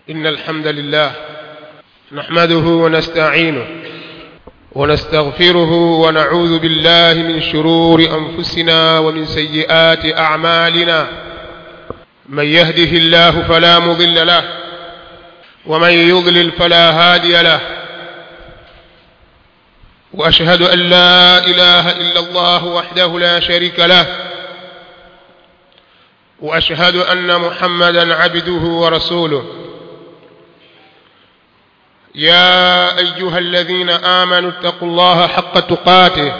إن الحمد لله نحمده ونستعينه ونستغفره ونعوذ بالله من شرور أنفسنا ومن سيئات أعمالنا من يهده الله فلا مضل له ومن يضلل فلا هادي له وأشهد أن لا إله إلا الله وحده لا شريك له وأشهد أن محمدا عبده ورسوله يا أيها الذين آمنوا اتقوا الله حق تقاته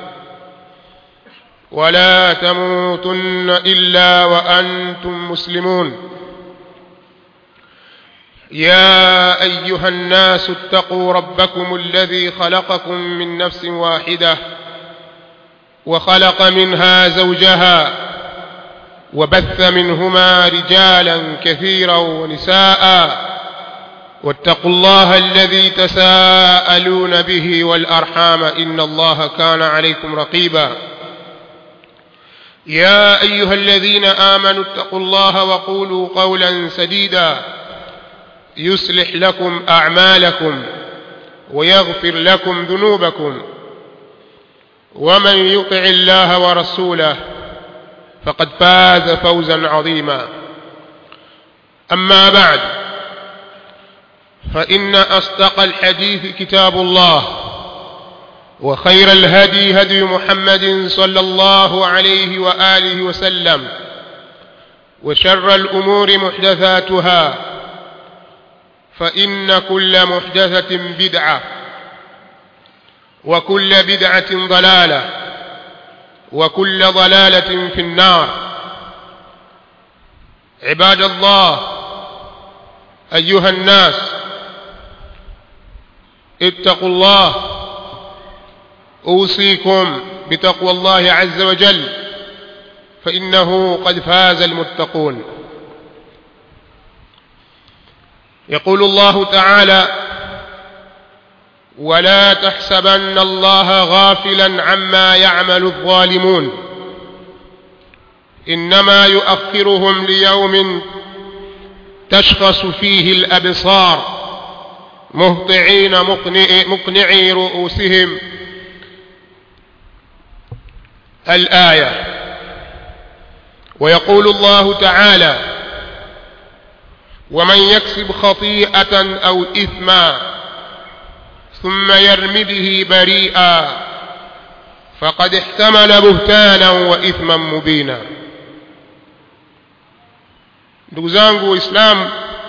ولا تموتن إلا وأنتم مسلمون يا أيها الناس اتقوا ربكم الذي خلقكم من نفس واحدة وخلق منها زوجها وبث منهما رجالا كثيرا ونساء واتقوا الله الذي تساءلون به والأرحام إن الله كان عليكم رقيبا يا أيها الذين آمنوا اتقوا الله وقولوا قولا سديدا يصلح لكم أعمالكم ويغفر لكم ذنوبكم ومن يطع الله ورسوله فقد فاز فوزا عظيما أما بعد فإن أصدق الحديث كتاب الله وخير الهدي هدي محمد صلى الله عليه وآله وسلم وشر الأمور محدثاتها فإن كل محدثة بدعة وكل بدعة ضلالة وكل ضلالة في النار عباد الله أيها الناس اتقوا الله أوصيكم بتقوى الله عز وجل فإنه قد فاز المتقون يقول الله تعالى ولا تحسبن الله غافلا عما يعمل الظالمون انما يؤخرهم ليوم تشخص فيه الابصار مهطعين مقنعي رؤوسهم الايه ويقول الله تعالى ومن يكسب خطيئه او اثما ثم يرم به بريئا فقد احتمل بهتانا واثما مبينا ndugu zangu waislamu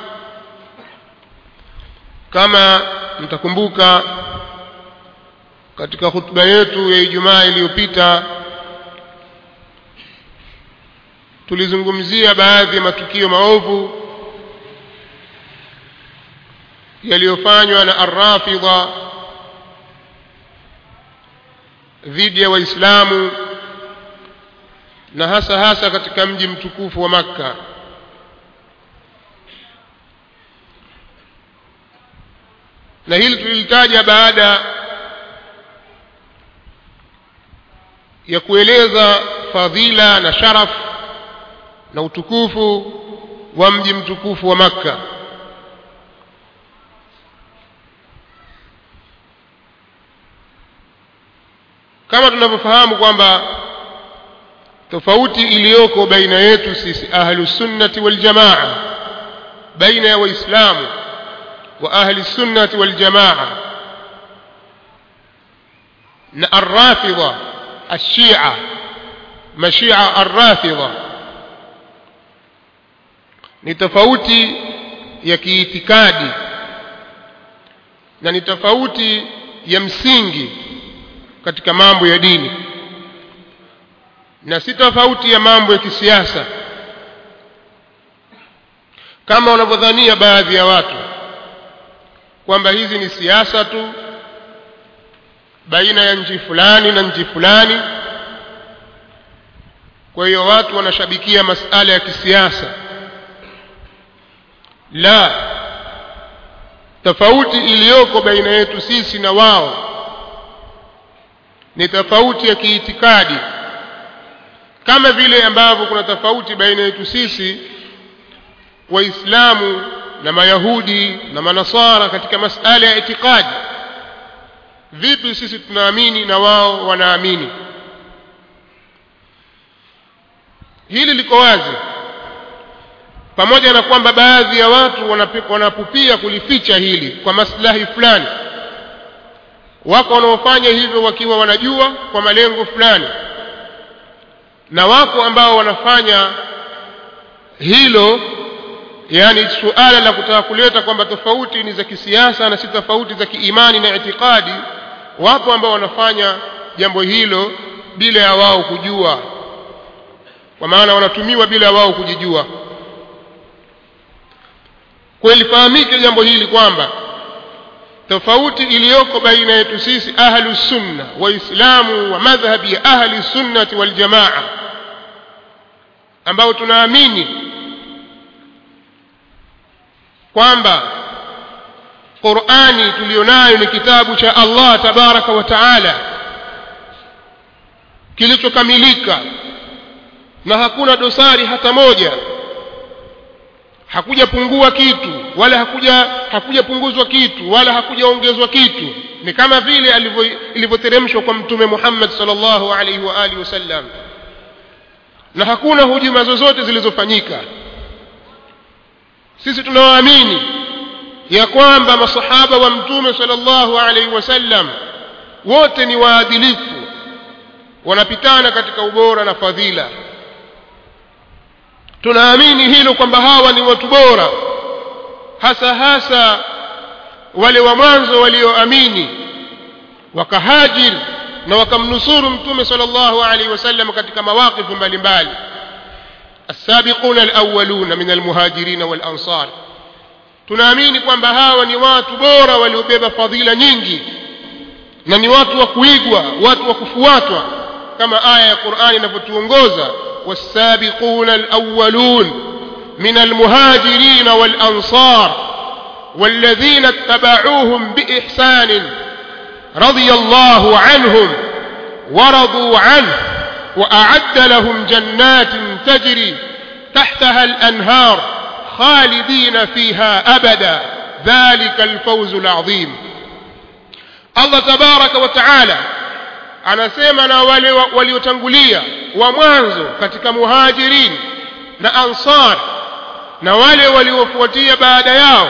kama mtakumbuka katika hutuba yetu ya ijumaa iliyopita tulizungumzia baadhi ya matukio maovu yaliyofanywa na arrafidha dhidi ya waislamu na hasa hasa katika mji mtukufu wa makka na hili tulilitaja baada ya kueleza fadhila na sharaf na utukufu wa mji mtukufu wa makka kama tunavyofahamu kwamba tofauti iliyoko baina yetu sisi ahlusunnati waljamaa baina ya waislamu wa ahli sunnati waljamaa na arrafidha ashia mashia arrafidha ni tofauti ya kiitikadi na ni tofauti ya msingi katika mambo ya dini na si tofauti ya mambo ya kisiasa kama wanavyodhania baadhi ya watu kwamba hizi ni siasa tu baina ya nchi fulani na nchi fulani kwa hiyo watu wanashabikia masala ya kisiasa la tofauti iliyoko baina yetu sisi na wao ni tofauti ya kiitikadi kama vile ambavyo kuna tofauti baina yetu sisi waislamu na mayahudi na manasara katika masala ya itikadi vipi sisi tunaamini na wao wanaamini hili liko wazi pamoja na kwamba baadhi ya watu wanapupia kulificha hili kwa maslahi fulani wako wanaofanya hivyo wakiwa wanajua kwa malengo fulani na wako ambao wanafanya hilo yani suala la kutaka kuleta kwamba tofauti ni za kisiasa na si tofauti za kiimani na itikadi wapo ambao wanafanya jambo hilo bila ya wao kujua kwa maana wanatumiwa bila ya wao kujijua kweli fahamike jambo hili kwamba tofauti iliyoko baina yetu sisi ahlu sunna waislamu wa madhhabi ya ahli sunnati waljamaa ambao tunaamini kwamba qurani tuliyonayo ni kitabu cha allah tabaraka wa taala kilichokamilika na hakuna dosari hata moja hakujapungua kitu wala hakuja hakujapunguzwa kitu wala hakujaongezwa kitu ni kama vile ilivyoteremshwa kwa mtume Muhammad sallallahu alaihi wa alihi wasallam na hakuna hujuma zozote zilizofanyika sisi tunawaamini ya kwamba masahaba wa mtume sallallahu alaihi wasallam wote ni waadilifu wanapitana katika ubora na fadhila tunaamini hilo kwamba hawa ni watu bora hasa hasa wale wa mwanzo walioamini wakahajir na wakamnusuru mtume sallallahu alaihi wasallam katika mawaqifu mbalimbali السابقون الأولون من المهاجرين والأنصار tunaamini kwamba hawa ni watu bora waliobeba fadhila nyingi na ni watu wa kuigwa watu wa kufuatwa kama aya ya Qur'ani inavyotuongoza والسابقون الأولون من المهاجرين والأنصار والذين اتبعوهم بإحسان رضي الله عنهم ورضوا عنه وأعد لهم جنات تجري تحتها الأنهار خالدين فيها أبدا ذلك الفوز العظيم الله تبارك وتعالى anasema na wale waliotangulia wa mwanzo katika muhajirin na ansar na wale waliofuatia baada yao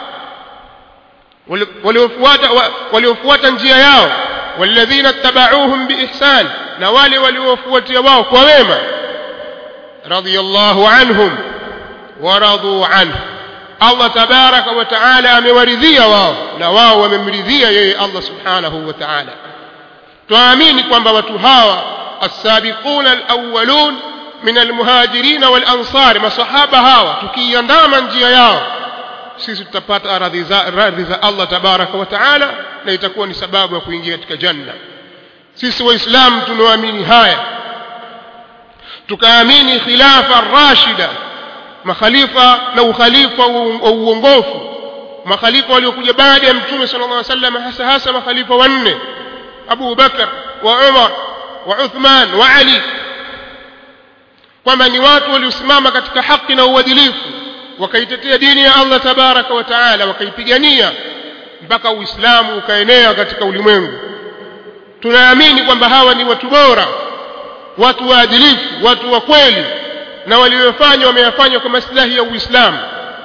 waliofuata waliofuata njia yao walladhina tabauhum biihsan na wale waliofuatia wao kwa wema radiyallahu anhum waradu anhu Allah tabaraka wa taala amewaridhia wao na wao wamemridhia yeye Allah subhanahu wa taala tuamini kwamba watu hawa السابقون الأولون من المهاجرين والأنصار masahaba hawa tukiandama njia yao sisi tutapata radhi za radhi za Allah tabaraka wa taala na itakuwa ni sababu ya kuingia katika janna sisi waislamu tunaamini haya tukaamini khilafa rashida makhalifa na ukhalifa wa uongofu makhalifa waliokuja baada ya mtume sallallahu alaihi wasallam hasa hasa makhalifa wanne Abu Bakar wa Umar wa Uthman wa Ali kwamba ni watu waliosimama katika haki na uadilifu wakaitetea dini ya Allah tabaraka wa taala wakaipigania mpaka Uislamu ukaenea katika ulimwengu tunaamini kwamba hawa ni watu bora watu waadilifu watu wa kweli na waliofanya wameyafanya kwa maslahi ya Uislamu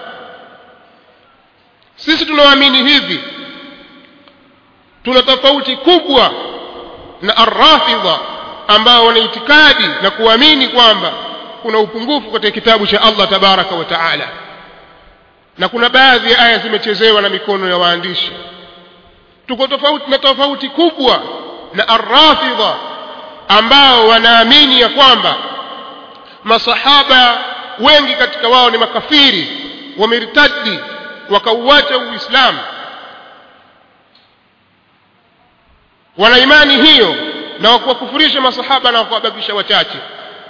sisi tunaamini hivi tuna tofauti kubwa na arrafidha ambao wana itikadi na kuamini kwamba kuna upungufu katika kitabu cha Allah tabaraka wa taala na kuna baadhi ya aya zimechezewa na mikono ya waandishi tuko tofauti na tofauti kubwa na arrafidha ambao wanaamini ya kwamba masahaba wengi katika wao ni makafiri wamertadi wakauacha uislamu wana imani hiyo na wakuwakufurisha masahaba na wakuwabakisha wachache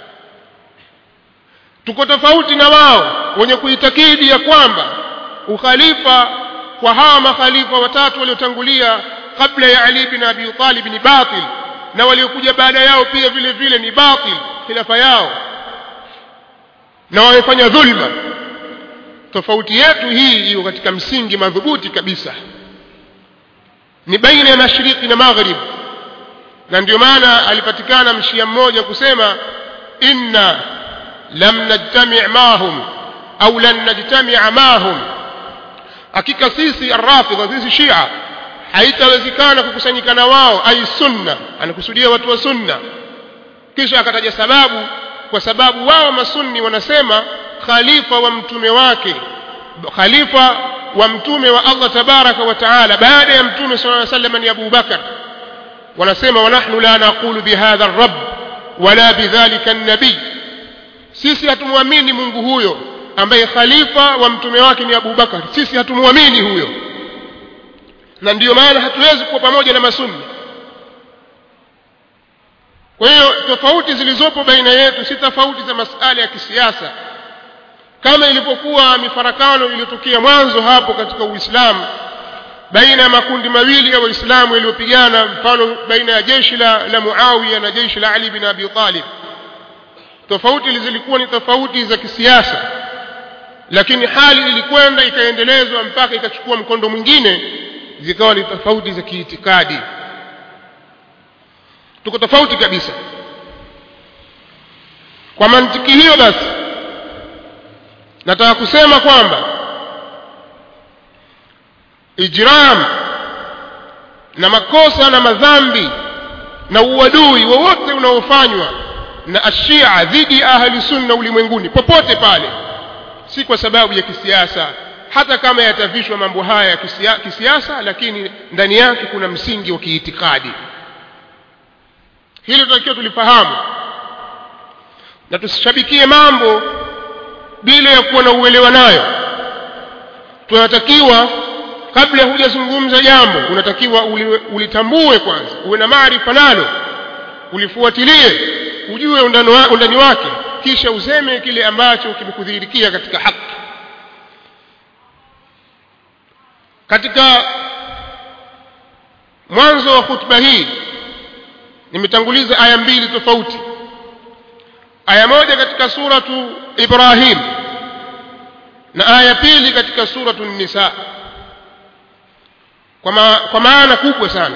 tuko tofauti na wao wenye kuitakidi ya kwamba ukhalifa kwa hawa makhalifa watatu waliotangulia kabla ya Ali bin Abi Talib ni batil na waliokuja baada yao pia vile vile ni batil khilafa yao na wamefanya dhulma tofauti yetu hii iko katika msingi madhubuti kabisa ni baina ya mashariki na magharibi na ndio maana alipatikana mshia mmoja kusema inna lam najtami' mahum au lan najtami'a mahum hakika sisi arrafidha sisi shia haitawezekana kukusanyika na wao ai sunna anakusudia watu wa sunna kisha akataja sababu kwa sababu wao masunni wanasema khalifa wa mtume wake khalifa wa mtume wa Allah tabaraka wa taala baada ya mtume sallallahu alaihi wasallam ni Abu Bakar wanasema wa nahnu la naqulu bihadha ar-rabb wala bidhalika an-nabi sisi hatumwamini Mungu huyo ambaye khalifa wa mtume wake ni Abu Bakar sisi hatumwamini huyo na ndiyo maana hatuwezi kuwa pamoja na masunni kwa hiyo tofauti zilizopo baina yetu si tofauti za masala ya kisiasa kama ilipokuwa mifarakano iliyotokea mwanzo hapo katika Uislamu baina ya makundi mawili ya Waislamu yaliyopigana mfano baina ya jeshi la, la Muawiya na jeshi la Ali bin Abi Talib tofauti zilikuwa ni tofauti za kisiasa lakini hali ilikwenda ikaendelezwa mpaka ikachukua mkondo mwingine zikawa ni tofauti za kiitikadi tuko tofauti kabisa kwa mantiki hiyo basi nataka kusema kwamba ijram na makosa na madhambi na uadui wowote unaofanywa na ashia dhidi ya ahli sunna ulimwenguni popote pale si kwa sababu ya kisiasa hata kama yatavishwa mambo haya ya kisia, kisiasa lakini ndani yake kuna msingi wa kiitikadi hilo tunatakiwa tulifahamu na tusishabikie mambo bila ya kuwa na uelewa nayo tunatakiwa kabla hujazungumza jambo unatakiwa ulitambue kwanza uwe na maarifa nalo ulifuatilie ujue undani, wa, undani wake kisha useme kile ambacho kimekudhihirikia katika haki katika mwanzo wa khutba hii nimetanguliza aya mbili tofauti aya moja katika suratu Ibrahim na aya pili katika suratu Nisa kwa, ma, kwa maana kubwa sana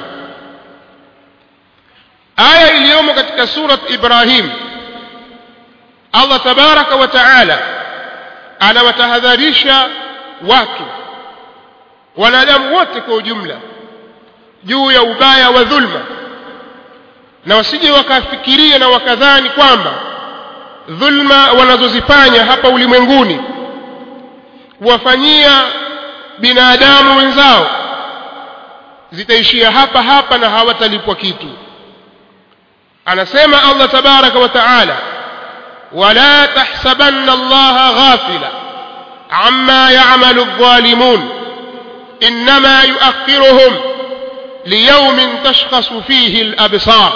aya iliyomo katika surat Ibrahim Allah tabaraka wa taala anawatahadharisha watu wanadamu wote kwa ujumla juu ya ubaya wa dhulma na wasije wakafikiria na wakadhani kwamba dhulma wanazozifanya hapa ulimwenguni kuwafanyia binadamu wenzao zitaishia hapa hapa na hawatalipwa kitu anasema Allah tabaraka wa taala wala tahsabanna Allah ghafila amma ya'malu adh-dhalimun inma yu'akhiruhum liyawmin tashkhasu fihi al-absar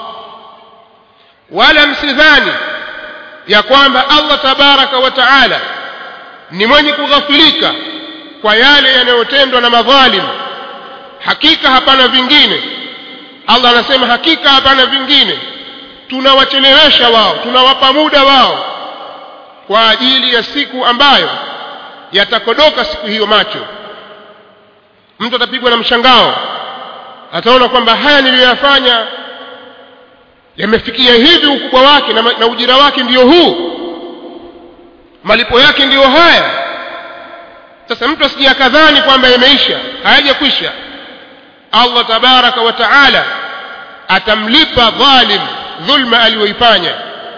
wala msidhani ya kwamba Allah tabaraka wa taala ni mwenye kughafilika kwa yale yanayotendwa na madhalim hakika hapana vingine Allah anasema hakika hapana vingine tunawachelewesha wao tunawapa muda wao kwa ajili ya siku ambayo yatakodoka siku hiyo macho mtu atapigwa na mshangao ataona kwamba haya niliyoyafanya yamefikia hivi ukubwa wake na, na ujira wake ndiyo huu malipo yake ndiyo haya sasa mtu asijakadhani kwamba yameisha hayajakwisha Allah tabaraka wa taala atamlipa dhalim dhulma aliyoifanya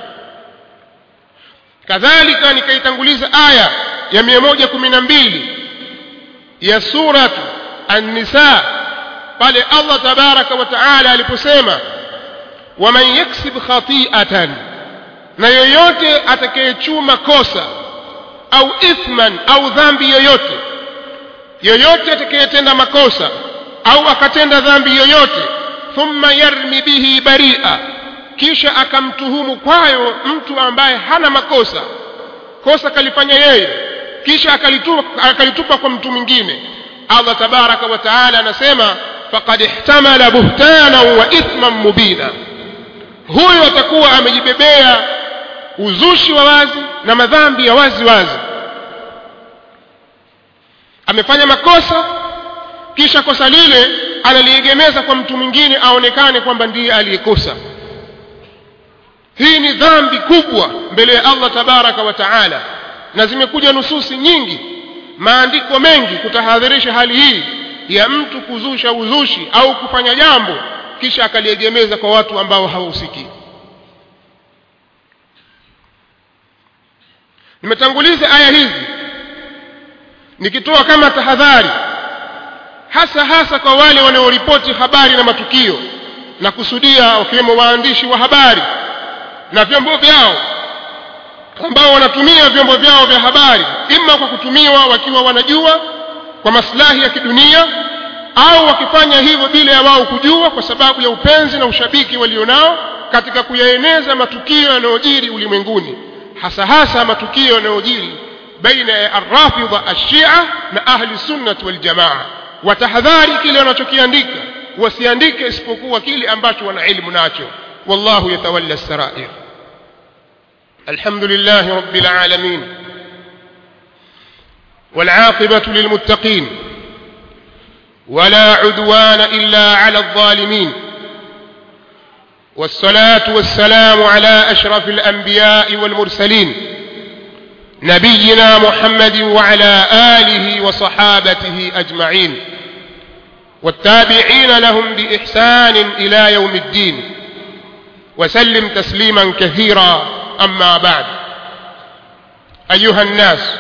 kadhalika nikaitanguliza aya ya 112 ya suratu an-nisa pale Allah tabaraka wa taala aliposema waman yaksib khati'atan na yoyote atakayechuma kosa au ithman au dhambi yoyote yoyote atakayetenda makosa au akatenda dhambi yoyote thumma yarmi bihi bari'a kisha akamtuhumu kwayo mtu ambaye hana makosa kosa kalifanya yeye kisha akalitupa, akalitupa kwa mtu mwingine Allah tabaraka wa taala anasema faqad ihtamala buhtana wa ithman mubina huyo atakuwa amejibebea uzushi wa wazi na madhambi ya wazi wazi amefanya makosa kisha kosa lile analiegemeza kwa mtu mwingine aonekane kwamba ndiye aliyekosa hii ni dhambi kubwa mbele ya allah tabaraka wa taala na zimekuja nususi nyingi maandiko mengi kutahadharisha hali hii ya mtu kuzusha uzushi au kufanya jambo kisha akaliegemeza kwa watu ambao hawahusiki nimetanguliza aya hizi nikitoa kama tahadhari hasa hasa kwa wale wanaoripoti habari na matukio na kusudia wakiwemo waandishi wa habari na vyombo vyao ambao wanatumia vyombo vyao vya habari ima kwa kutumiwa wakiwa wanajua kwa maslahi ya kidunia au wakifanya hivyo bila ya wao kujua kwa sababu ya upenzi na ushabiki walionao katika kuyaeneza matukio yanayojiri ulimwenguni hasa hasa matukio yanayojiri baina ya arrafidha ashia na ahli sunnati waljamaa watahadhari kile wanachokiandika wasiandike isipokuwa kile ambacho wana ilmu nacho wallahu yatawalla sarair الحمد لله رب العالمين والعاقبة للمتقين ولا عدوان إلا على الظالمين والصلاة والسلام على أشرف الأنبياء والمرسلين نبينا محمد وعلى آله وصحابته أجمعين والتابعين لهم بإحسان إلى يوم الدين وسلم تسليما كثيرا أما بعد أيها الناس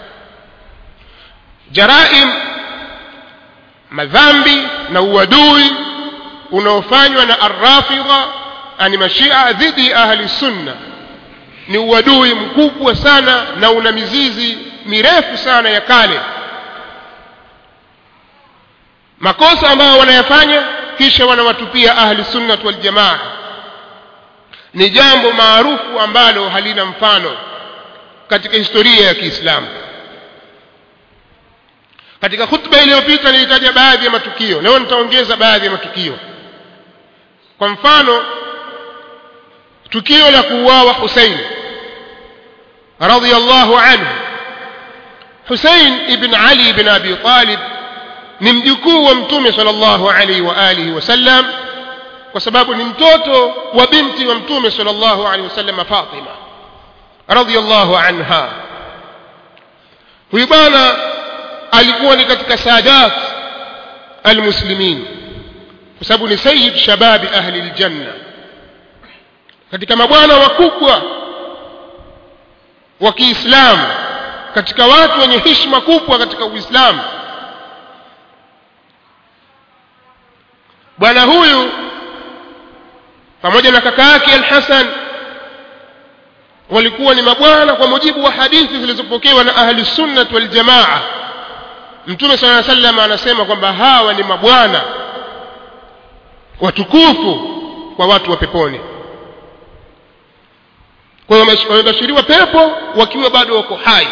جرائم madhambi na uadui unaofanywa na arrafidha ani mashia dhidi ya ahli sunna ni uadui mkubwa sana na una mizizi mirefu sana ya kale makosa ambayo wanayafanya kisha wanawatupia ahli sunnat waljamaa ni jambo maarufu ambalo halina mfano katika historia ya kiislamu katika khutba iliyopita nilitaja baadhi ya matukio leo nitaongeza baadhi ya matukio kwa mfano tukio la kuuawa husein radhiallahu anhu husein ibn ali ibn abi talib ni mjukuu wa mtume sal llahu alaihi wa alihi wasallam kwa sababu ni mtoto wa binti wa mtume sal llahu alaihi wasallam fatima radhiallahu anha huyu bwana alikuwa ni katika sadat almuslimin kwa sababu ni sayid shababi ahli ljanna katika mabwana wakubwa wa kiislamu katika watu wenye hishma kubwa katika uislamu bwana huyu pamoja na kaka yake alhasan walikuwa ni mabwana kwa mujibu wa hadithi zilizopokewa na ahli sunnat waljamaa mtume saa salam anasema kwamba hawa ni mabwana watukufu kwa watu wa peponi kwa hiyo wamebashiriwa pepo wakiwa bado wako hai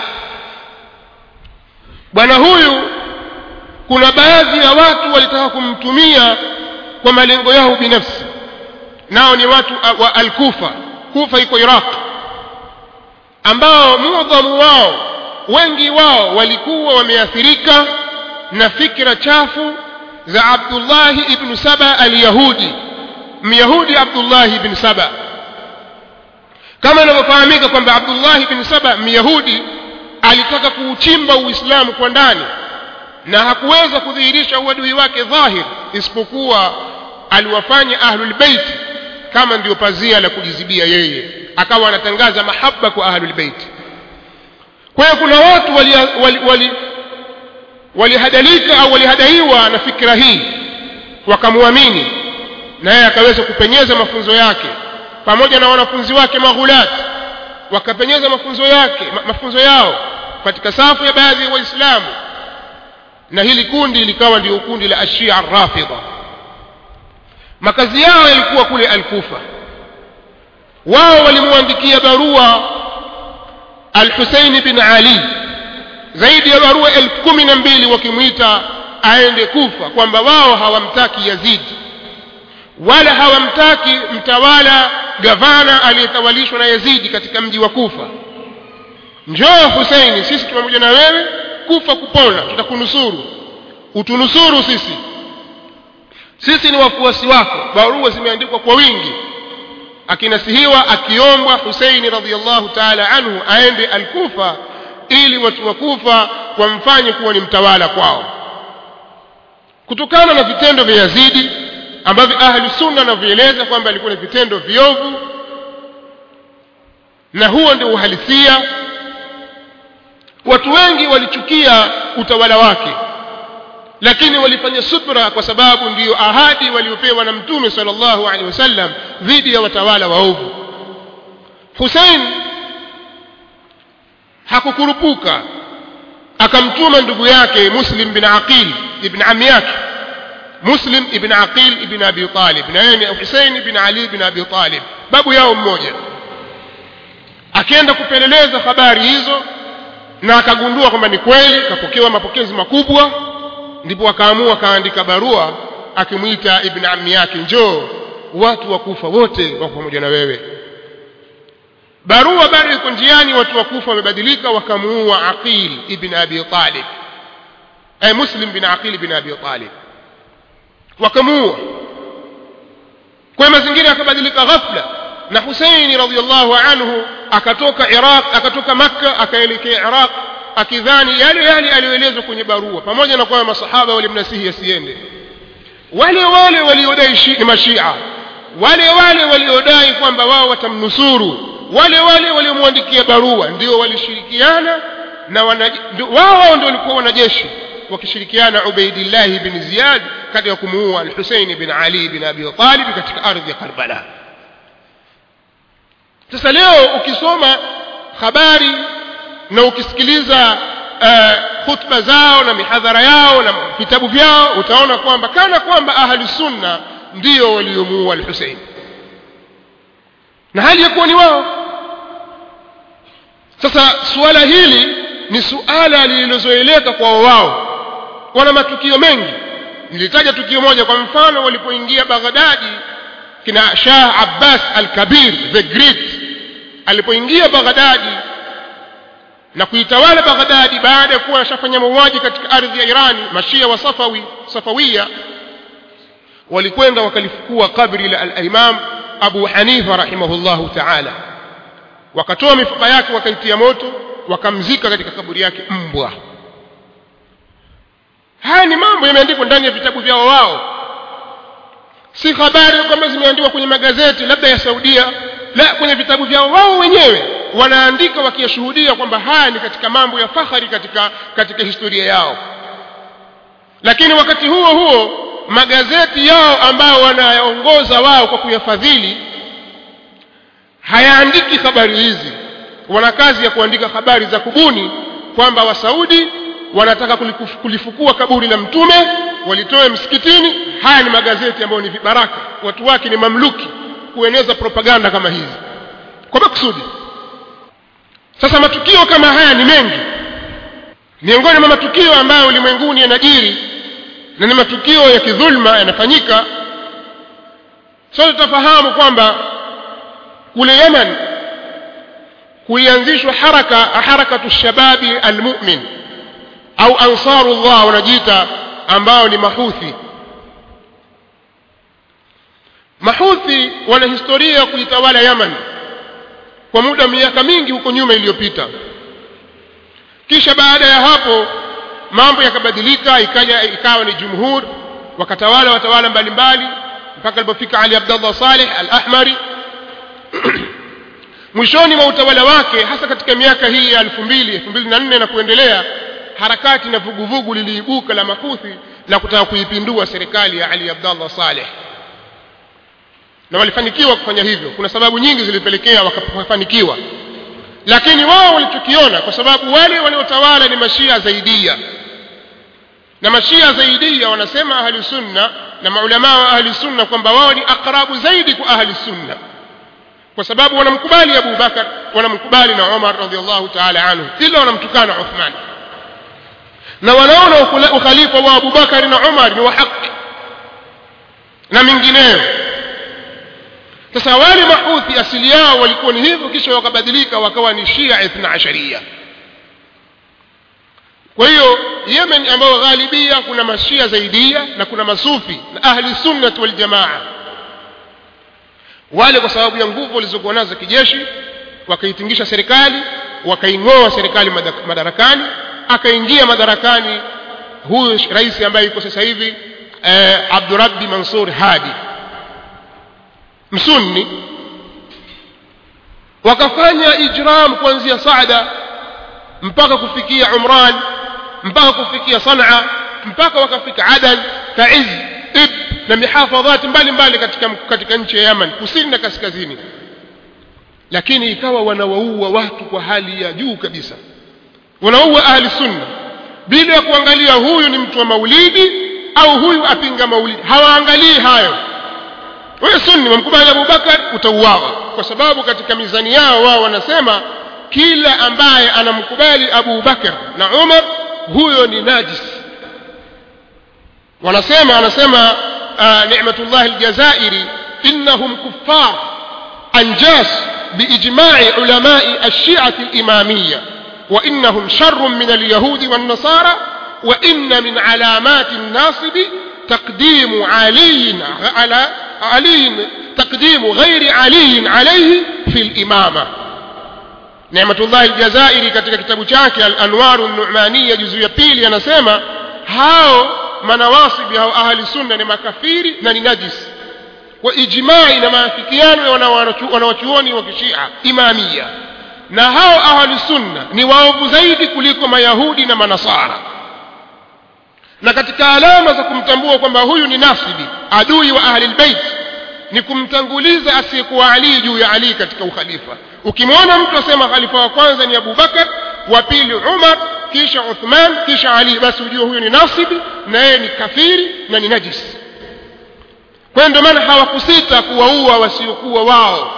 bwana huyu kuna baadhi ya watu walitaka kumtumia kwa malengo yao binafsi nao ni watu wa alkufa kufa iko iraq ambao mudhamu wao wengi wao walikuwa wameathirika na fikra chafu za abdullahi ibnu saba alyahudi myahudi abdullahi ibn saba kama inavyofahamika kwamba abdullahi ibn saba myahudi alitaka kuuchimba uislamu kwa ndani na hakuweza kudhihirisha uadui wake dhahir isipokuwa aliwafanya ahlulbeiti kama ndio pazia la kujizibia yeye akawa anatangaza mahaba kwa ahlulbeiti kwa hiyo kuna watu walihadalika wali, wali, wali au walihadaiwa na fikira hii wakamwamini na yeye akaweza kupenyeza mafunzo yake pamoja na wanafunzi wake maghulati wakapenyeza mafunzo yake ma, mafunzo yao katika safu ya baadhi ya waislamu na hili kundi likawa ndio kundi la ashia arrafidha makazi yao yalikuwa kule alkufa wao walimwandikia barua alhuseini bin ali zaidi ya barua elfu kumi na mbili wakimwita aende kufa kwamba wao hawamtaki yazidi wala hawamtaki mtawala gavana aliyetawalishwa na yazidi katika mji wa kufa njoo huseini sisi pamoja na wewe kufa kupona tutakunusuru utunusuru sisi sisi ni wafuasi wako barua zimeandikwa kwa wingi akinasihiwa akiombwa huseini radiallahu taala anhu aende alkufa ili watu wa kufa wamfanye kuwa ni mtawala kwao kutokana na vitendo vya yazidi ambavyo ahlu sunna wanavyoeleza kwamba alikuwa ni vitendo viovu na huo ndio uhalisia watu wengi walichukia utawala wake lakini walifanya subra kwa sababu ndiyo ahadi waliopewa na mtume sallallahu alaihi wasallam dhidi ya watawala waovu Hussein hakukurupuka akamtuma ndugu yake Muslim bin Aqil ibn ammi yake Muslim ibn Aqil ibn Abi Talib na yeye ni Hussein ibn Ali ibn Abi Talib babu yao mmoja akienda kupeleleza habari hizo na akagundua kwamba ni kweli kapokewa mapokezi makubwa ndipo akaamua kaandika barua akimwita ibn ammi yake njoo watu wakufa wote wako pamoja na wewe barua bado iko njiani watu wakufa wamebadilika wakamuua aqil ibn abi talib ay muslim bin aqil ibn abi talib wakamuua kwa mazingira yakabadilika ghafla na huseini radhiallahu anhu akatoka iraq akatoka makka akaelekea iraq akidhani yale yale aliyoelezwa kwenye barua pamoja na kwamba masahaba walimnasihi asiende wale wale waliodai ni mashia wale wale waliodai kwamba wao watamnusuru wale wale waliomwandikia barua ndio walishirikiana na wao ndio walikuwa wanajeshi wakishirikiana Ubaidillah bin Ziyad katika kumuua al-Husayn bin Ali bin Abi Talib katika ardhi ya Karbala sasa leo ukisoma habari na ukisikiliza uh, khutba zao na mihadhara yao na vitabu vyao utaona kwamba kana kwamba ahli sunna ndio waliomuua al-Husayn na hali ya kuwa ni wao sasa suala hili ni suala lililozoeleka kwa wao wana matukio mengi nilitaja tukio moja kwa mfano walipoingia Baghdadi kina Shah Abbas al-Kabir the Great alipoingia Baghdadi na kuitawala Baghdadi baada ya kuwa ashafanya mauaji katika ardhi ya Irani mashia wa Safawi Safawia walikwenda wakalifukua kabri la al-Imam Abu Hanifa rahimahullahu ta'ala wakatoa mifupa yake wakaitia moto wakamzika katika kaburi yake mbwa haya ni mambo yameandikwa ndani ya vitabu vyao wao si habari kwamba zimeandikwa kwenye magazeti labda ya Saudia la kwenye vitabu vyao wao wenyewe wanaandika wakiyashuhudia kwamba haya ni katika mambo ya fahari katika katika historia yao lakini wakati huo huo magazeti yao ambao wanayaongoza wao kwa kuyafadhili hayaandiki habari hizi wana kazi ya kuandika habari za kubuni kwamba wasaudi wanataka kulifukua kaburi la mtume walitoe msikitini haya ni magazeti ambayo ni vibaraka watu wake ni mamluki kueneza propaganda kama hizi kwa makusudi sasa matukio kama haya ni mengi miongoni mwa matukio ambayo ulimwenguni yanajiri na ni matukio ya kidhulma yanafanyika sote tutafahamu kwamba kule Yemen kulianzishwa haraka harakatu shababi almu'min au ansarullah wanajiita ambao ni mahuthi mahuthi wana historia ya kuitawala Yemen kwa muda miaka mingi huko nyuma iliyopita kisha baada ya hapo mambo yakabadilika ikaja ikawa ni jumhur wakatawala watawala mbalimbali mpaka alipofika Ali Abdullah Saleh al-Ahmari mwishoni mwa utawala wake hasa katika miaka hii ya 2000 2004 na kuendelea harakati na vuguvugu liliibuka la mahuthi la kutaka kuipindua serikali ya Ali Abdullah Saleh na walifanikiwa kufanya hivyo kuna sababu nyingi zilipelekea wakafanikiwa lakini wao walichokiona kwa sababu wale waliotawala ni mashia zaidia na mashia zaidia wanasema ahli sunna na maulama wa ahli sunna kwamba wao ni akrabu zaidi kwa ahli sunna kwa sababu wanamkubali Abu Bakar wanamkubali na Umar radhiallahu ta'ala anhu ila wanamtukana Uthman na wanaona ukhalifa wa Abu Bakar na Umar ni wa haki na mingineyo sasa wale mahuthi asili yao walikuwa ni hivyo kisha wakabadilika wakawa ni Shia ithna asharia kwa hiyo yemen ambayo ghalibia kuna mashia zaidia na kuna masufi na ahli sunnat wal jamaa wale kwa sababu ya nguvu walizokuwa nazo za kijeshi wakaitingisha serikali wakaing'oa serikali madarakani akaingia madarakani huyu rais ambaye yuko sasa hivi eh, abdurabbi mansur hadi msunni wakafanya ijram kuanzia saada mpaka kufikia umran mpaka kufikia sanaa mpaka wakafika adan taiz ib na mihafadhati mbalimbali katika, katika nchi ya yaman kusini na kaskazini lakini ikawa wanawaua watu kwa hali ya juu kabisa wanaua ahli sunna bila ya kuangalia huyu ni mtu wa maulidi au huyu apinga maulidi hawaangalii hayo wewe sunni wamkubali abubakar utauawa kwa sababu katika mizani yao wao wanasema kila ambaye anamkubali abu bakar na umar huyo ni najis wanasema anasema uh, ni'matullah aljazairi innahum kuffar anjas biijma'i ulamai alshi'ati alimamiyya wa innahum sharrun min alyahudi wan nasara wa inna min alamati الناصب تقديم علي على علي تقديم غير علي عليه في الإمامة Ni'matullah al-Jazairi katika kitabu chake Al-Anwar an-Nu'maniyya juzu ya pili anasema hao manawasibi hao ahli sunna ni makafiri na ni najis kwa ijma'i na maafikiano ya wanawachuoni wa kishia imamia na hao ahli sunna ni waovu zaidi kuliko mayahudi na manasara na katika alama za kumtambua kwamba huyu ni nasibi adui wa ahli albayt ni kumtanguliza asiyekuwa Ali juu ya Ali katika ukhalifa ukimwona mtu asema khalifa wa kwanza ni Abu Bakar wa pili Umar kisha Uthman kisha Ali basi ujue huyo ni nasibi na yeye ni kafiri na ni najis kwa ndio maana hawakusita kuwaua wasiokuwa wao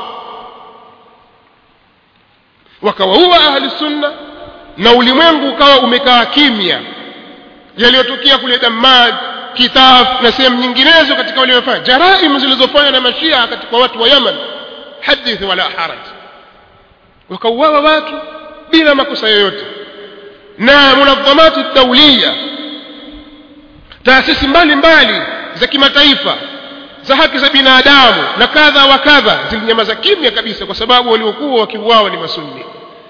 wakawaua ahli sunna na ulimwengu ukawa umekaa kimya yaliyotokea kule Dammam Kitaf na sehemu nyinginezo katika waliofanya jaraimu zilizofanywa na mashia katika watu wa Yaman hadith wala haraj wakauawa watu bila makosa yoyote na munadhamati daulia taasisi mbalimbali za kimataifa za haki za binadamu na kadha wa kadha zilinyamaza kimya kabisa kwa sababu waliokuwa wakiuawa ni masunni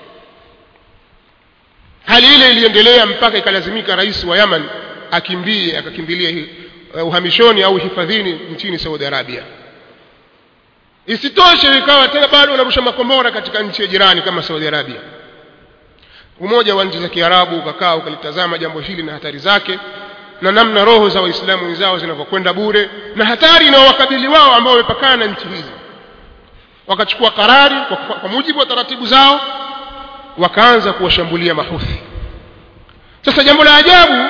hali ile iliendelea mpaka ikalazimika rais wa Yaman akimbie akakimbilia uh, uhamishoni au hifadhini nchini Saudi Arabia isitoshe ikawa tena bado wanarusha makombora katika nchi ya jirani kama Saudi Arabia umoja wa nchi za Kiarabu ukakaa ukalitazama jambo hili na hatari zake na namna roho za waislamu wenzao zinavyokwenda bure na hatari inayowakabili wao ambao wamepakana na nchi hizi wakachukua karari kwa, kwa mujibu wa taratibu zao wakaanza kuwashambulia mahuthi sasa jambo la ajabu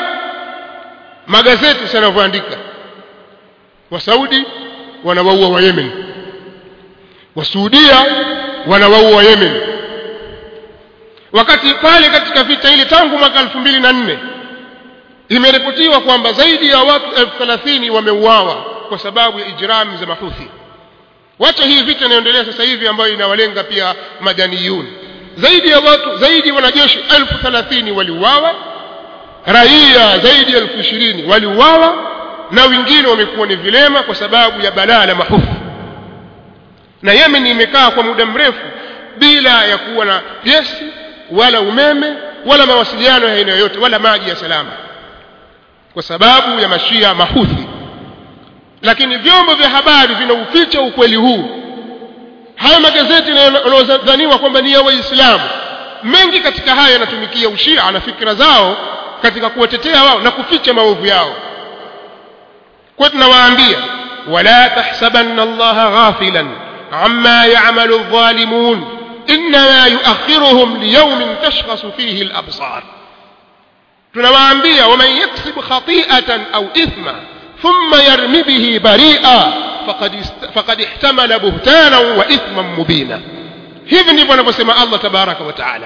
magazeti yanavyoandika wasaudi wanawaua wa yemen wasuudia wanawaua wa yemen wakati pale katika vita ile tangu mwaka elfu mbili na nne imeripotiwa kwamba zaidi ya watu elfu thelathini wameuawa kwa sababu ya ijrami za mahuthi wacha hii vita inayoendelea sasa hivi ambayo inawalenga pia madaniyun zaidi ya watu zaidi ya wanajeshi elfu thelathini waliuawa raia zaidi ya elfu ishirini waliuawa na wengine wamekuwa ni vilema kwa sababu ya balaa la mahufu na yemen imekaa kwa muda mrefu bila ya kuwa na gesi wala umeme wala mawasiliano ya aina yoyote wala maji ya salama kwa sababu ya mashia mahuthi lakini vyombo vya habari vinauficha ukweli huu haya magazeti yanayodhaniwa kwamba ni ya waislamu mengi katika haya yanatumikia ushia na fikra zao katika kuwatetea wao na kuficha maovu yao kwa tunawaambia wala tahsabanna allaha ghafilan amma ya'malu adh-dhalimun inma yu'akhiruhum liyawmin tashkhasu fihi al-absar tunawaambia waman yaksib khati'atan au ithma thumma yarmi bihi bari'a faqad faqad ihtamala buhtana wa ithman mubina hivi ndivyo anavyosema Allah tabaraka wa taala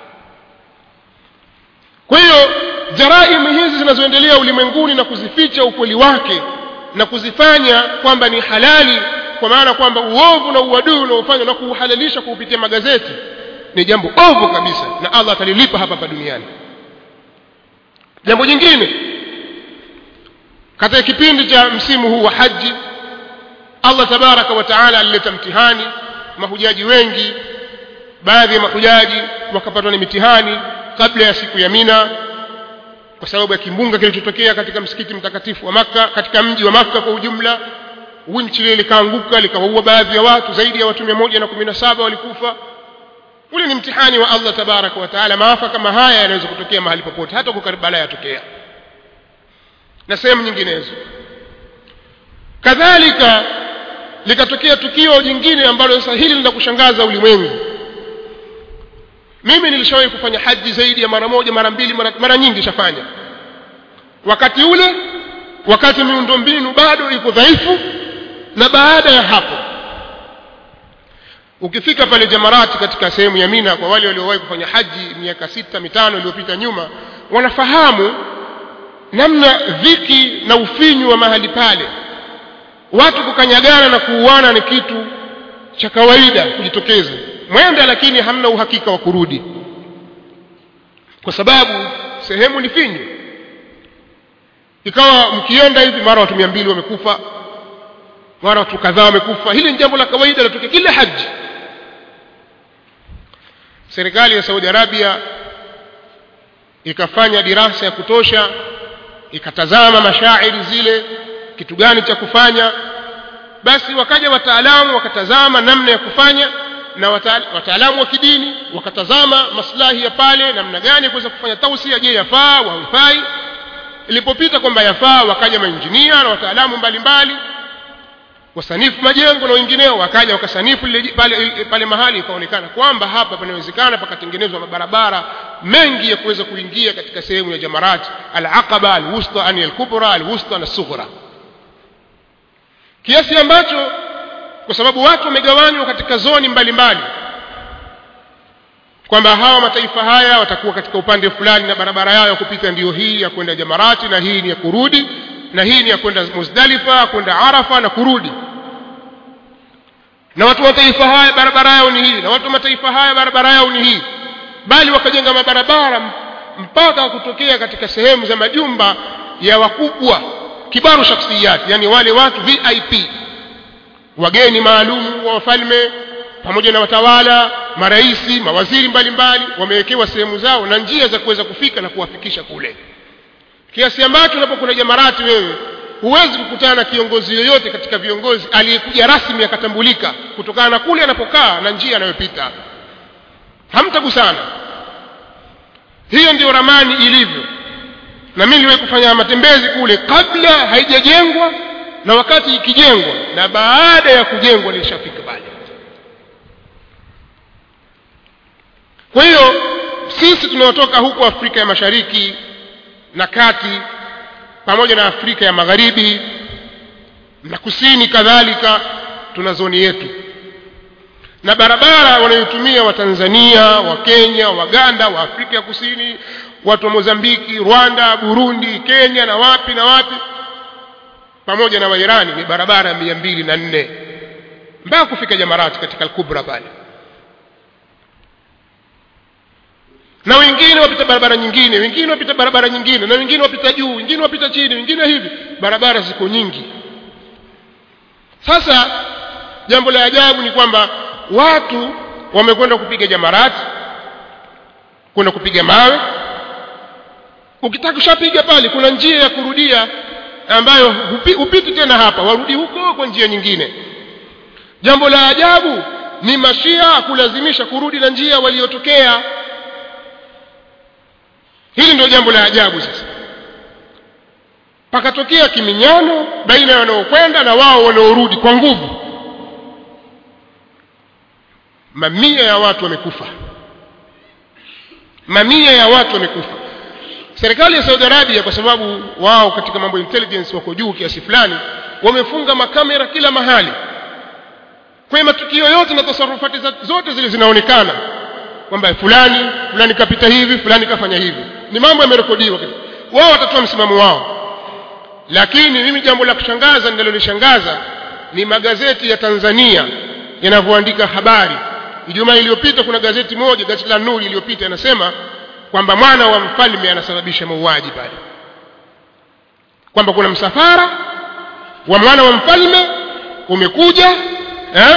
kwa hiyo jaraimu hizi zinazoendelea ulimwenguni na kuzificha ukweli wake na kuzifanya kwamba ni halali kwa maana kwamba uovu na uadui unaofanywa na kuuhalalisha kupitia magazeti ni jambo ovu kabisa na Allah atalilipa hapa hapa duniani jambo jingine katika kipindi cha msimu huu wa haji allah tabaraka wa taala alileta mtihani mahujaji wengi baadhi ya mahujaji wakapatwa na mitihani kabla ya siku ya mina kwa sababu ya kimbunga kilichotokea katika msikiti mtakatifu wa makka katika mji wa makka kwa ujumla winchi lile likaanguka likawaua baadhi ya watu zaidi ya watu mia moja na kumi na saba walikufa ule ni mtihani wa allah tabaraka wa taala maafa kama haya yanaweza kutokea mahali popote hata huko karbala yatokea na sehemu nyinginezo kadhalika likatokea tukio jingine ambalo sasa hili lina kushangaza ulimwengu mimi nilishawahi kufanya haji zaidi ya mara moja mara mbili mara, mara nyingi shafanya wakati ule wakati miundombinu bado iko dhaifu na baada ya hapo ukifika pale jamarati katika sehemu ya mina kwa wale waliowahi kufanya haji miaka sita mitano iliyopita nyuma wanafahamu namna dhiki na ufinyu wa mahali pale watu kukanyagana na kuuana ni kitu cha kawaida kujitokeza mwenda lakini hamna uhakika wa kurudi kwa sababu sehemu ni finyu ikawa mkienda hivi mara watu mia mbili wamekufa mara watu kadhaa wamekufa hili ni jambo la kawaida linatokea kila haji serikali ya saudi arabia ikafanya dirasa ya kutosha ikatazama mashairi zile kitu gani cha kufanya basi wakaja wataalamu wakatazama namna ya kufanya na wataalamu wa kidini wakatazama maslahi ya pale namna gani ya kuweza kufanya tausia je yafaa au haifai ilipopita kwamba yafaa wakaja mainjinia na wataalamu mbalimbali wasanifu majengo na wengineo wakaja wakasanifu pale, pale mahali ikaonekana kwamba hapa panawezekana pakatengenezwa mabarabara mengi ya kuweza kuingia katika sehemu ya jamarat alaqaba alwusta ani alkubra alwusta na sughra kiasi ambacho kwa sababu watu wamegawanywa katika zoni mbalimbali kwamba hawa mataifa haya watakuwa katika upande fulani na barabara yao ya kupita ndiyo hii ya kwenda jamarati na hii ni ya kurudi na hii ni ya kwenda muzdalifa kwenda arafa na kurudi na watu wa mataifa haya barabara yao ni hii na watu wa mataifa haya barabara yao ni hii bali wakajenga mabarabara mpaka kutokea katika sehemu za majumba ya wakubwa kibaru shakhsiyati yani wale watu vip wageni maalumu wa wafalme pamoja na watawala maraisi mawaziri mbalimbali wamewekewa sehemu zao na njia za kuweza kufika na kuwafikisha kule kiasi ambacho unapokwenda jamarati wewe huwezi kukutana na kiongozi yoyote katika viongozi aliyekuja rasmi akatambulika kutokana na kule anapokaa na njia anayopita hamtagusana hiyo ndio ramani ilivyo na mimi niliwahi kufanya matembezi kule kabla haijajengwa na wakati ikijengwa na baada ya kujengwa nilishafika pale kwa hiyo sisi tunaotoka huku afrika ya mashariki na kati pamoja na afrika ya magharibi na kusini kadhalika tuna zoni yetu na barabara wanayotumia watanzania wakenya waganda wa afrika ya kusini watu wa mozambiki rwanda burundi kenya na wapi na wapi pamoja na wairani ni barabara mia mbili na nne mpaka kufika jamarati katika alkubra pale na wengine wapita barabara nyingine wengine wapita barabara nyingine na wengine wapita juu wengine wapita chini wengine hivi barabara ziko nyingi sasa jambo la ajabu ni kwamba watu wamekwenda kupiga jamarati kwenda kupiga mawe ukitaka kushapiga pale kuna njia ya kurudia ambayo hupi, hupiti tena hapa warudi huko kwa njia nyingine jambo la ajabu ni mashia kulazimisha kurudi na njia waliotokea hili ndio jambo la ajabu sasa pakatokea kiminyano baina ya wanaokwenda na wao wanaorudi kwa nguvu mamia ya watu wamekufa mamia ya watu wamekufa serikali ya saudi arabia kwa sababu wao katika mambo ya intelligence wako juu kiasi fulani wamefunga makamera kila mahali kwa hiyo matukio yote na tasarufati zote zile zinaonekana kwamba fulani fulani kapita hivi fulani kafanya hivi ni mambo yamerekodiwa wao watatoa msimamo wao lakini mimi jambo la kushangaza linalonishangaza ni magazeti ya tanzania yanavyoandika habari ijumaa iliyopita kuna gazeti moja gazeti la nuri iliyopita yanasema kwamba mwana wa mfalme anasababisha mauaji pale kwamba kuna msafara wa mwana wa mfalme umekuja eh?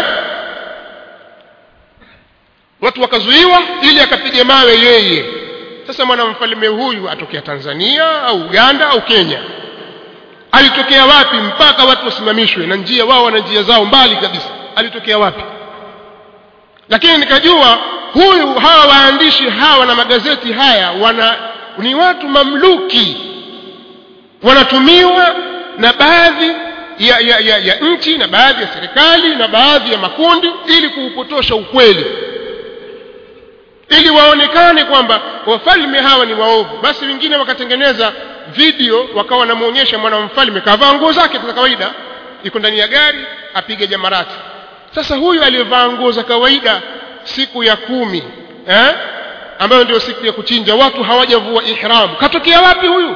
watu wakazuiwa ili akapige mawe yeye sasa mwana mfalme huyu atokea tanzania au uganda au kenya alitokea wapi mpaka watu wasimamishwe na njia wao wana njia zao mbali kabisa alitokea wapi lakini nikajua huyu hawa waandishi hawa na magazeti haya wana ni watu mamluki wanatumiwa na baadhi ya, ya, ya, ya nchi na baadhi ya serikali na baadhi ya makundi ili kuupotosha ukweli ili waonekane kwamba wafalme hawa ni waovu basi wengine wakatengeneza video wakawa wanamwonyesha mwana mfalme kavaa nguo zake za kawaida iko ndani ya gari apige jamarati sasa huyu aliyevaa nguo za kawaida siku ya kumi eh? ambayo ndio siku ya kuchinja watu hawajavua ihram katokea wapi huyu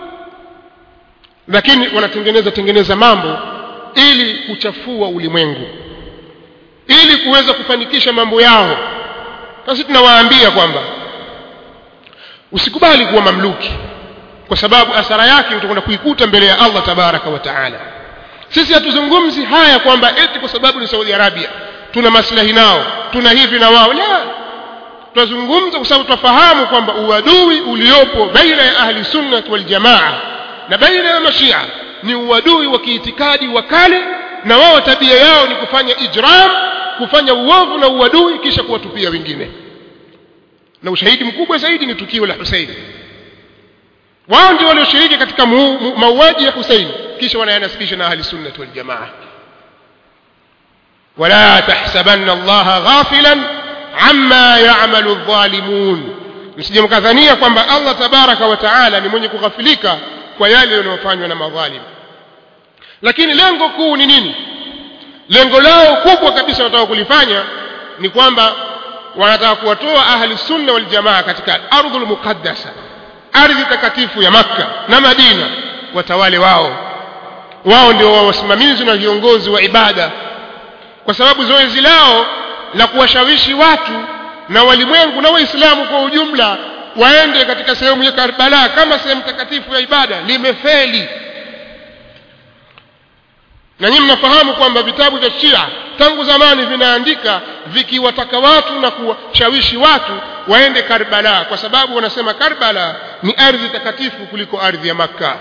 lakini wanatengeneza tengeneza mambo ili kuchafua ulimwengu ili kuweza kufanikisha mambo yao sasa tunawaambia kwamba usikubali kuwa mamluki kwa sababu asara yake utakwenda kuikuta mbele ya Allah tabaraka wa taala sisi hatuzungumzi haya kwamba eti kwa sababu ni Saudi Arabia tuna maslahi nao tuna hivi na wao la tunazungumza kwa sababu tunafahamu kwamba uadui uliopo baina ya ahli sunnah wal jamaa na baina ya mashia ni uadui wa kiitikadi wa kale na wao tabia yao ni kufanya ijram kufanya uovu na uadui kisha kuwatupia wengine na ushahidi mkubwa zaidi ni tukio la Hussein wao ndio walioshiriki katika mauaji ya Hussein kisha wanayanasibisha na ahli sunnah wal jamaa ولا تحسبن الله غافلا عما يعمل الظالمون msije mkadhania kwamba Allah tabaraka wa taala ni mwenye kughafilika kwa yale yanayofanywa na madhalim lakini lengo kuu ni nini lengo lao kubwa kabisa wanataka kulifanya ni kwamba wanataka kuwatoa ahli sunna wal jamaa katika ardhul muqaddasa ardhi takatifu ya makka na madina watawale wao wao ndio wasimamizi na viongozi wa ibada kwa sababu zoezi lao la kuwashawishi watu na walimwengu na waislamu kwa ujumla waende katika sehemu ya Karbala kama sehemu takatifu ya ibada limefeli na nyinyi mnafahamu kwamba vitabu vya Shia tangu zamani vinaandika vikiwataka watu na kuwashawishi watu waende Karbala kwa sababu wanasema Karbala ni ardhi takatifu kuliko ardhi ya Makka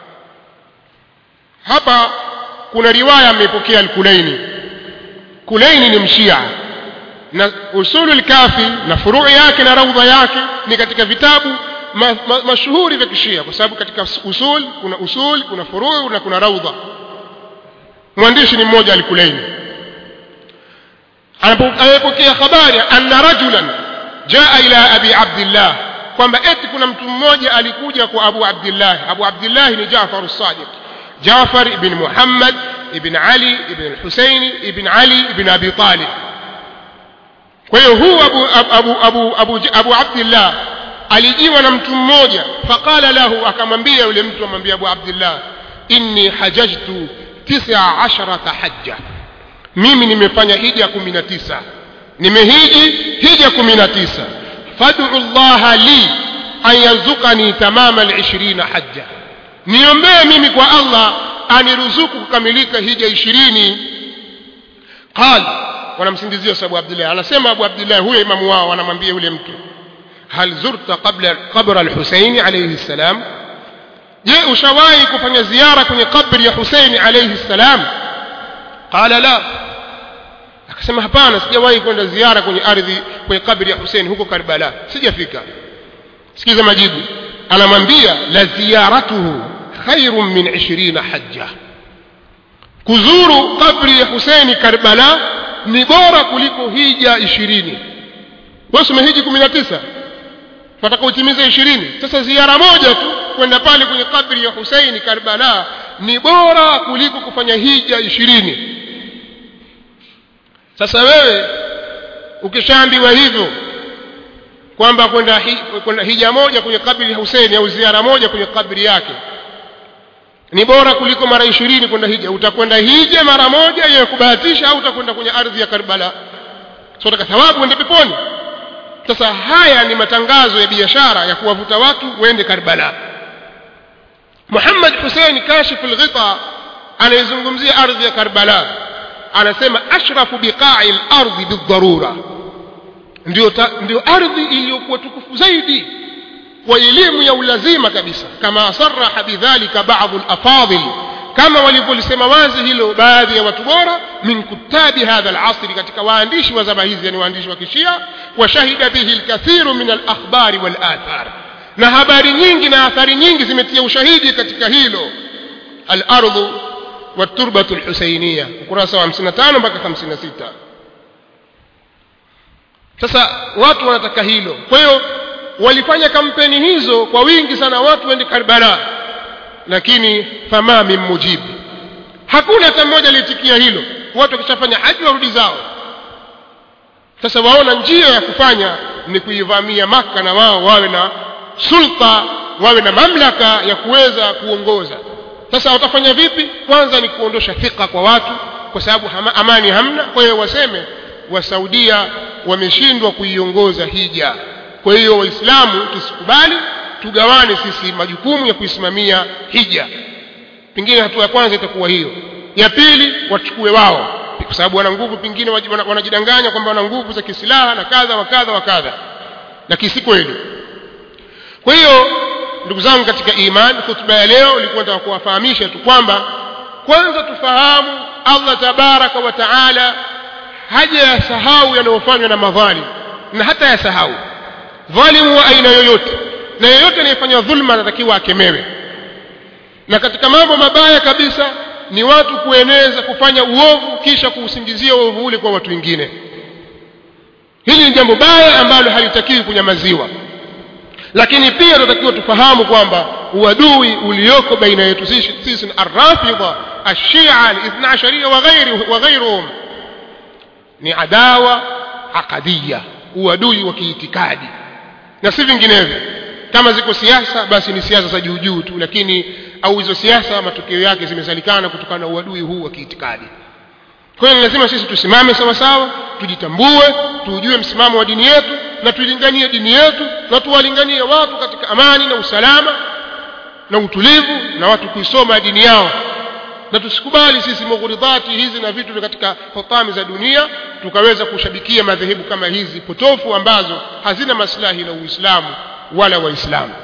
hapa kuna riwaya amepokea al-Kulaini Kulaini ni mshia na usulul kafi na furuu yake na raudha yake ni katika vitabu ma, ma, mashuhuri vya kishia kwa sababu katika usul kuna usul kuna furuu na kuna raudha mwandishi ni mmoja alikulaini anapokea habari anna rajulan jaa ila abi abdillah kwamba eti kuna mtu mmoja alikuja kwa abu abdillah abu abdillah ni jafar as-sadiq jafar ibn muhammad ibn ali ibn al-husaini ibn ali ibn abi talib kwa hiyo huu abu, abu, abu, abu, abu abdillah alijiwa na mtu mmoja faqala lahu akamwambia yule mtu amwambia abu abdillah inni hajajtu tisa asharata hajja mimi nimefanya hija kumi na tisa nimehiji hija kumi na tisa fad'u llaha li an yarzuqani tamama lishirina hajja niombee mimi kwa allah aniruzuku kukamilika hija ishirini qal wanamsingizia sababu abdullah anasema abu abdullah huyo imamu wao anamwambia yule mtu hal zurta qabla qabra al-husaini alayhi salam je ushawahi kufanya ziara kwenye kabri ya husaini alayhi salam qala la akasema hapana sijawahi kwenda ziara kwenye ardhi kwenye kabri ya husaini huko karbala sijafika sikiza majibu anamwambia la ziyaratuhu khairun min 20 hajja kuzuru kabri ya husaini karbala ni bora kuliko hija ishirini wewe umehiji kumi na tisa wataka utimize ishirini sasa ziara moja tu kwenda pale kwenye kabri ya husaini karbala ni bora kuliko kufanya hija ishirini sasa wewe ukishaambiwa hivyo kwamba kwenda hi, kwenda hija moja kwenye kabri ya husaini au ziara moja kwenye kabri yake ni bora kuliko mara ishirini kwenda hija utakwenda hija mara moja ya kubahatisha au utakwenda kwenye ardhi ya Karbala so utaka thawabu uende peponi sasa haya ni matangazo ya biashara ya kuwavuta watu waende karbala muhammad husein kashifu lghita anayezungumzia ardhi ya karbala anasema ashrafu biqai lardhi bildharura ndio, ta, ndio ardhi iliyokuwa tukufu zaidi kwa elimu ya ulazima kabisa kama saraha bidhalika badu lafadhil kama walivyolisema wazi hilo baadhi ya watu bora min kutabi hadha alasri katika waandishi wa zama hizi yani waandishi wa kishia washahida bihi lkathiru min alakhbari walathar na habari nyingi na athari nyingi zimetia ushahidi katika hilo alardhu waturbatu lhusainiya ukurasa wa 55 mpaka 56 sasa watu wanataka hilo kwa hiyo walifanya kampeni hizo kwa wingi sana watu waende karbala lakini fama min mujibu hakuna hata mmoja aliyetikia hilo watu wakishafanya haji warudi zao sasa waona njia ya kufanya ni kuivamia maka na wao wawe na sulta wawe na mamlaka ya kuweza kuongoza sasa watafanya vipi kwanza ni kuondosha thika kwa watu kwa sababu hama, amani hamna kwa hiyo waseme wasaudia wameshindwa kuiongoza hija kwa hiyo waislamu tusikubali tugawane sisi majukumu ya kuisimamia hija pengine hatua ya kwanza itakuwa hiyo ya pili wachukue wao kwa sababu wana nguvu pengine wanajidanganya kwamba wana nguvu za kisilaha na kadha wa kadha wa kadha lakini si kweli kwa hiyo ndugu zangu katika imani hutuba ya leo ilikuwa nataka kuwafahamisha tu kwamba kwanza tufahamu allah tabaraka wa taala haja ya sahau yanayofanywa na madhalim na hata yasahau dhalimu wa aina yoyote na yeyote anayefanya dhulma anatakiwa akemewe na katika mambo mabaya kabisa ni watu kueneza kufanya uovu kisha kuusingizia uovu ule kwa watu wengine hili ni jambo baya ambalo halitakiwi kunyamaziwa lakini pia tunatakiwa tufahamu kwamba uadui ulioko baina yetu sisi sisi na arrafidha ashia alithna asharia wa ghairuhum ni adawa aqadiya uadui wa kiitikadi na si vinginevyo kama ziko siasa basi ni siasa za juu juu tu lakini au hizo siasa matokeo yake zimezalikana kutokana na uadui huu wa kiitikadi kwa hiyo lazima sisi tusimame sawa sawa tujitambue tujue msimamo wa dini yetu na tuilinganie dini yetu na tuwalinganie watu katika amani na usalama na utulivu na watu kuisoma dini yao na tusikubali sisi mughuridhati hizi na vitu katika hotami za dunia tukaweza kushabikia madhehebu kama hizi potofu ambazo hazina maslahi na uislamu wala waislamu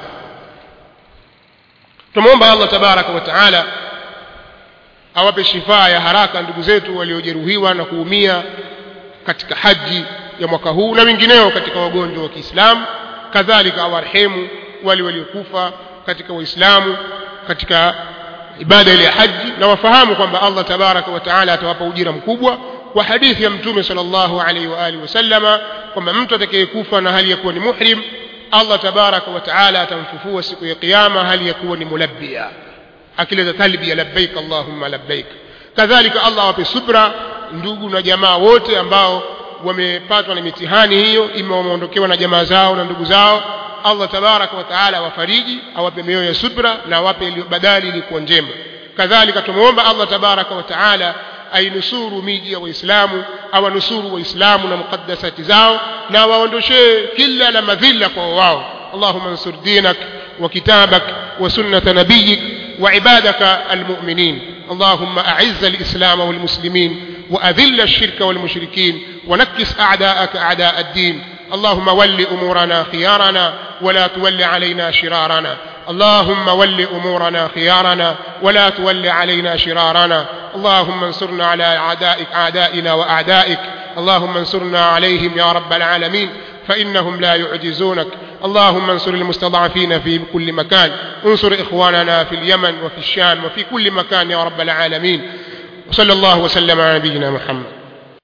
tumwomba allah tabaraka wa taala awape shifaa ya haraka ndugu zetu waliojeruhiwa na kuumia katika haji ya mwaka huu na wengineo katika wagonjwa wa kiislamu kadhalika awarehemu wale waliokufa katika waislamu katika ibada ile ya haji na wafahamu kwamba allah tabaraka wa taala atawapa ujira mkubwa kwa hadithi ya mtume sallallahu alaihi wa alihi wasallama kwamba mtu atakayekufa na hali ya kuwa ni muhrim allah tabaraka wa taala atamfufua siku ya kiyama hali ya kuwa ni mulabbia akileta talbia labbaik allahumma labbaik kadhalika allah awape subra ndugu na jamaa wote ambao wamepatwa na mitihani hiyo ima wameondokewa na jamaa zao na ndugu zao allah tabaraka wa taala awafariji awape mioyo ya subra na awape badali ilikuwa njema kadhalika tumwomba allah tabaraka wa taala ainusuru miji ya waislamu awanusuru waislamu na muqaddasati zao na waondoshee kila la madhila kwa wao اللهم انصر دينك وكتابك وسنة نبيك وعبادك المؤمنين اللهم أعز الإسلام والمسلمين وأذل الشرك والمشركين ونكس أعداءك أعداء الدين اللهم ول أمورنا خيارنا ولا تول علينا شرارنا اللهم ول أمورنا خيارنا ولا تول علينا شرارنا اللهم انصرنا على أعدائك أعدائنا وأعدائك اللهم انصرنا عليهم يا رب العالمين فإنهم لا يعجزونك اللهم انصر المستضعفين في كل مكان انصر إخواننا في اليمن وفي الشام وفي كل مكان يا رب العالمين وصلى الله وسلم على نبينا محمد